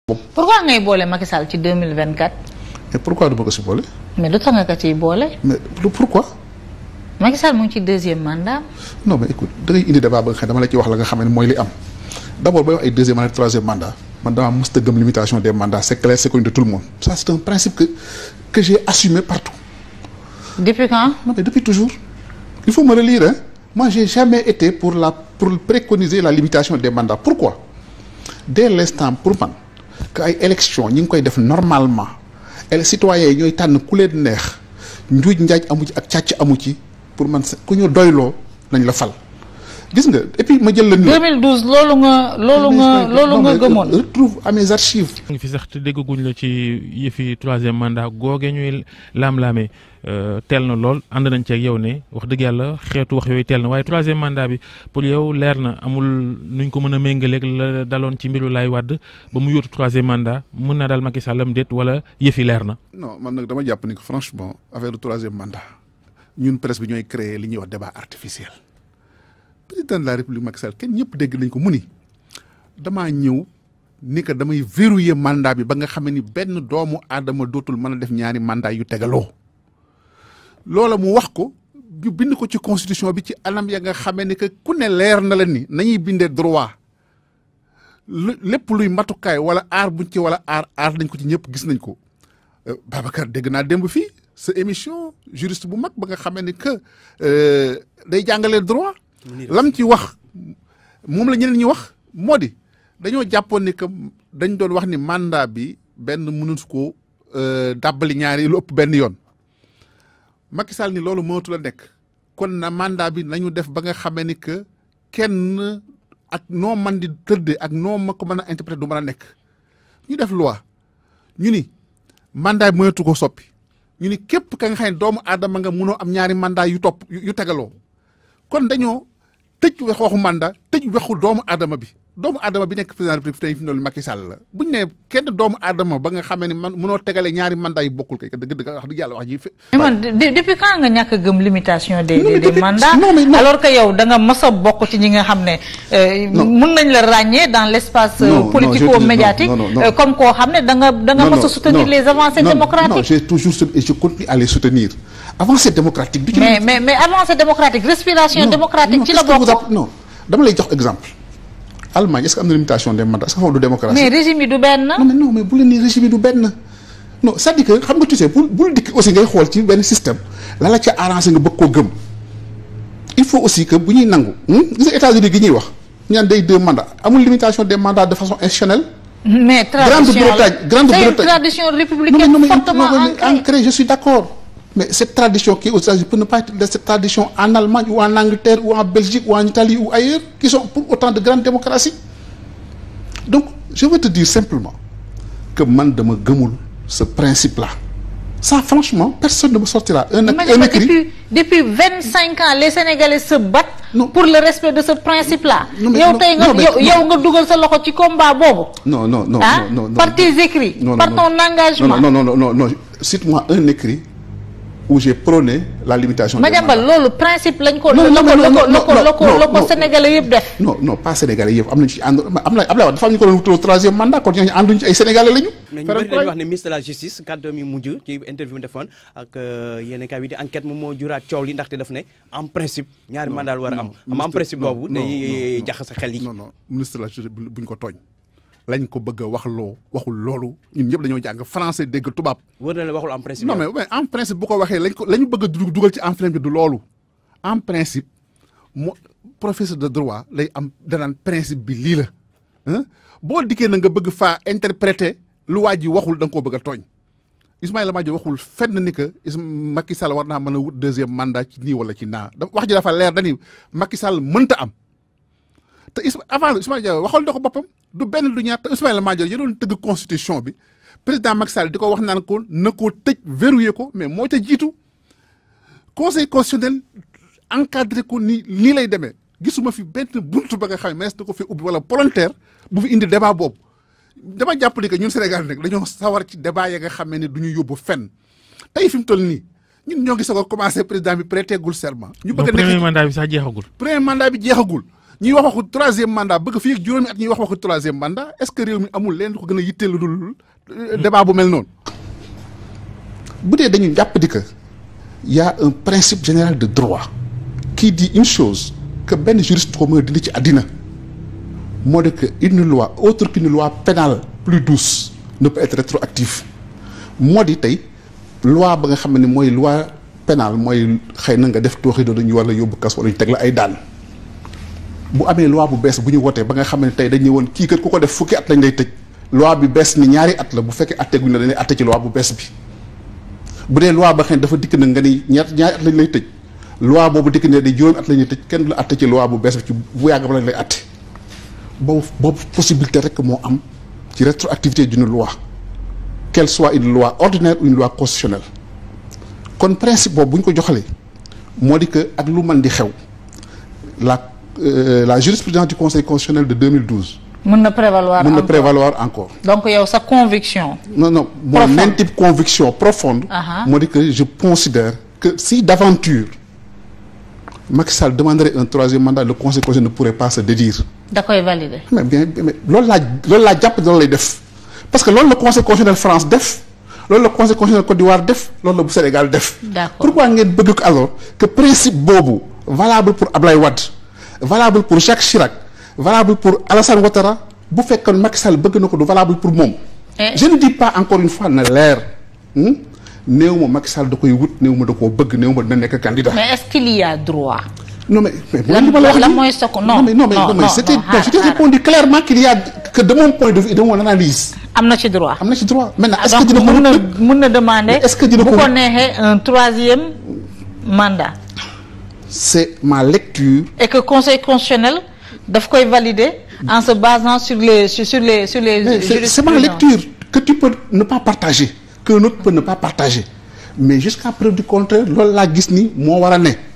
pourquoi ngay boole Macky Sall ci 2024 mais pourquoi du ma ko si boole. mais lu tax nga ko ciy boole mais lu pourquoi. Macky Sall mu ngi ci deuxième mandat non mais écoute da ngay indi débat ba nga xam ne dama la ci wax la nga xam ne mooy li am d' abord bay wax ay deuxième mandat troisième mandat man damaa mës a gëm limitation des mandats c' est clair c' est connu de tout le monde ça c' est un principe que que j'ai assumé partout. depuis quand non mais depuis toujours il faut me relire hein moi j'ai jamais été pour la pour préconiser la limitation des mandats pourquoi dès l'instant pour man que ay élection ñi ngi koy def normalement et citoyens yi ñooy tànn ku leen neex njuuj njaaj amu ci ak càcc amu ci pour man ku ñu doyloo nañ la fal gis nga et puis ma jël la. 2012 loolu nga loolu nga loolu nga gëmoon. retrouve à mes archives. ngi fi sax te déggaguñ la ci yëfi troisième mandat googe ñuy laam-laamee teel na lool ànd nañ ci ak yow ne wax dëgg yàlla xeetu wax yooyu teel na waaye troisième mandat bi pour yow leer na amul nuñ ko mën a méngaleeg la daloon ci mbiru Laay Wàdd ba mu yóotu troisième mandat mën naa daal Macky Sall am déet wala yëfi leer na. non man nag dama jàpp ni que franchement affaire du troisième mandat ñun presse bi ñooy créer li ñuy wax débat artificiel. président de la république Macky Sall kenn ñëpp dégg nañ ko mu ni damaa ñëw ni que damay verrouiller mandat bi ba nga xam ni benn doomu aadama dootul mën a def ñaari mandat yu tegaloo loola mu wax ko ñu bind ko ci constitution bi ci anam ya nga xamee ni que ku ne leer na la ni nañuy bindee droit lépp luy matukaay wala aar buñ ci wala aar aar nañ ko ci ñëpp gis nañ ko Babacar dégg naa démb fii sa émission juriste bu mag ba nga xamee ni que day jàngalee droit. lam ci wax moom la ñeneen ñi wax moo di dañoo jàppoon ni que dañ doon wax ni mandat bi benn mënut ko dàbbali ñaari lu ëpp benn yoon Macky Sall ni loolu mënatu la nekk kon na mandat bi nañu def ba nga xamee ni que kenn ak noo man di tëddee ak noo ma ko mën a interpréter du mën a nekk ñu def loi ñu ni mandat bi mënatu ko soppi ñu ni képp ka nga xam ne doomu aadama nga mënoo am ñaari mandat yu topp yu tegaloo kon dañoo tëj wax waxu mandat tëj waxu doomu aadama bi doomu aadama bi nekk président de la République tey fi mu ne Macky Sall la bu ñu nee kenn doomu aadama ba nga xamee ne man mënoo tegale ñaari mandat yu bokkul kay dëgg dëgg wax dëgg yàlla wax ji. mais man depuis quand nga ñàkk a gëm limitation des Non, mais des depuis- mandats non, mais non. alors que yow da nga mës a bokk ci ñi nga xam ne Non. mën nañ la ràññee dans l' espace Non, non, je politico te dis- médiatique non, non, non. euh, comme koo xam ne da nga da nga Non, mës a non, soutenir non, les avancées non, Non, démocratiques j'ai toujours soutenu et je continue à les soutenir. Avancée démocratique. du ci mais mais mais avancée démocratique respiration Non, démocratique non, ci la qu'est-ce que vous bokk app- non dama lay jox exemple. Allemagne est-ce que am na limitation des mandats est-ce que foofu du démocratie. mais régime yi du benn non mais non mais bu leen ni régime yi du benn non c'est-à-dire que xam nga tu sais bul bul dikk aussi ngay xool ci benn système la la ca arrangé nga bëgg koo gëm il faut aussi que bu ñuy nangu hmm? gis nga États-Unis gi ñuy wax ñu naan day deux mandats amul limitation des mandats de façon institutionnelle mais tradition Grande-Bretagne, la Grande-Bretagne. c'est une tradition non mais républicaine non mais fortement non, mais ancrée ancré je suis d'accord mais cette tradition qui est aux États-Unis peut ne pas être de cette tradition en Allemagne ou en Angleterre ou en Belgique ou en Italie ou ailleurs qui sont pour autant de grandes démocraties donc je veux te dire simplement que man dama gëmul ce principe là ça franchement personne ne me sortira un, Mais un écrit depuis depuis vingt cinq ans les Sénégalais se battent Non. pour le respect de ce principe là Non, mais yow non, tey nga non, mais yow non. yow nga dugal sa loxo ci combat boobu non non non ah non non par tes écrits non, non, par non. ton engagement non non non non non cite-moi un écrit où j'ai prôné la limitation des Madiambal mandats. loolu principe lañ ko Non, la non, ko non, la ko non, la ko non, la ko non, la ko non. Sénégalais yëpp def non non pas sénégalais yëpp am nañu ci ànd am na Abdoulaye Wade dafa am ñu ko doon wutaloo troisième mandat kon ñooñu ànduñu ci ay sénégalais lañu. mais ñu Faram bëri dañuy wax ne ministre de la justice kàddoom yi mujj ci interview mu defoon ak yenn kaay yi di enquête moom moo juraat coow li ndaxte daf ne en principe ñaari mandat la war a am am en principe non, boobu non, day non, jaxase xel yi non non ministre de la justice bu buñ ko tooñ lañ ko bëgg a wax loo waxul loolu ñun ñëpp dañoo jàng français dégg tubaab. wër na la waxul en principe non mais mais en principe bu ko waxee lañ ko la ñu bëgg a dug- dugal ci enflamme bi du loolu en principe mo professeur de droit lay am danaan principe bi lii la ah boo dikkee na nga bëgg faa interpréter lu waa ji waxul da nga koo bëgg a tooñ Ismaïla Madior waxul fenn ni que Is Macky Sall war naa mën a wut deuxième mandat ci nii wala ci naa da wax ji dafa leer dani Macky Sall mënta am te Isma avant Ismaïla Madior waxal na ko boppam du benn du ñaar te Ismaïla Madior ya doon tëgg constitution bi président Macky Sall di ko wax naan ko na koo tëj verrouillé ko mais moo ca jiitu conseil constitutionnel encadré ko ni nii lay demee gisuma fi benn buntu ba nga xam ne mees na ko fi ubbi wala volontaire bu fi indi débat boobu dama jàpp ni que ñun Sénégal nag dañoo sawar ci débat ya nga xam ne du ñu yóbbu fenn tey fi mu toll nii ñun ñoo ngi soog a commencé président bi prêté gul serment. ñu donc bëgg a premier nekk mandat bi sax jeexagul. premier mandat bi jeexagul ñuy wax waxu troisième mandat bëgg fii ak juróomi at ñuy wax waxu troisième mandat est-ce que réew mi amul leen lu ko gën a yitteel lu dul euh, débat bu mel noonu. bu dee dañu jàpp di que y a un principe général de droit qui dit une chose que benn juriste ko mën a dindi ci àddina moo di que une loi autre qu'une loi pénale plus douce ne peut être rétroactive moo di tey loi ba nga xam ne mooy loi pénale mooy xëy na nga def tooxi doon ñu war la yóbbu kas wala ñu teg la ay daan bu amee loi bu bees bu ñu wotee ba nga xam ne tey dañu woon kii kat ku ko def fukki at lañ lay tëj loi bi bees ni ñaari at la bu fekkee atteeguñ la dañuy atte ci loi bu bees bi bu dee loi ba xëy na dafa dikk na nga ni ñaar ñaari at lañ lay tëj loi boobu dikk ne di juróomi at la ñuy tëj kenn du la atte ci loi bu bees bi ci bu yàgg ba lañ lay atte boobu boobu possibilité rek moo am ci rétroactivité d'une loi qu'elle soit une loi ordinaire ou une loi constitutionnelle kon principe boobu bu ñu ko joxalee moo di que ak lu mën di xew la euh, la jurisprudence du conseil constitutionnel de 2012 mën na prévaloir mën na encore. prévaloir encore donc yow sa conviction. non non mon Profonde. intime conviction profonde Aha. moo di que je considère que si d'aventure Macky Sall demanderait un troisième mandat le conseil constitutionnel ne pourrait pas se dédire da koy valider. mais bien mais loolu laa loolu laa jàpp loolu lay def parce que loolu la conseil constitutionnel France def loolu la conseil constitutionnel Côte d'Ivoire def loolu la bu Sénégal def D'accord. pourquoi ngeen bëgg ko alors que principe boobu valable pour Ablaye Wade valable pour Jacques Chirac valable pour Alassane Ouattara bu fekkoon Macky Sall bëgg na ko du valable pour moom Eh. je ne dis pas encore une fois na leer hmm? néew ma Macky Sall da koy wut néew ma da koo bëgg néew ma dina nekk candidat mais est-ce qu'il y a droit. non mais mais Lan- li ma la wax lan nii. mooy sa ko- non, non mais non mais non, non mais non, c'était non, non, je t'ai xaar, répondu clairement qu'il y a que de mon point de vue et de mon analyse am na ci droit. am na ci droit maintenant est-ce que donc dina ko mun na wut mun na demander. Mais est-ce que dina bu ko ko wut? neexee un troisième mandat. c'est ma lecture et que conseil constitutionnel daf koy valider en se basant sur les sur, sur les sur les. Mais c'est c'est ma jurisprudences. lecture que tu peux ne pas partager qu'un autre peut ne pas partager mais jusqu'à preuve du contraire loolu laa gis ni moo war a ne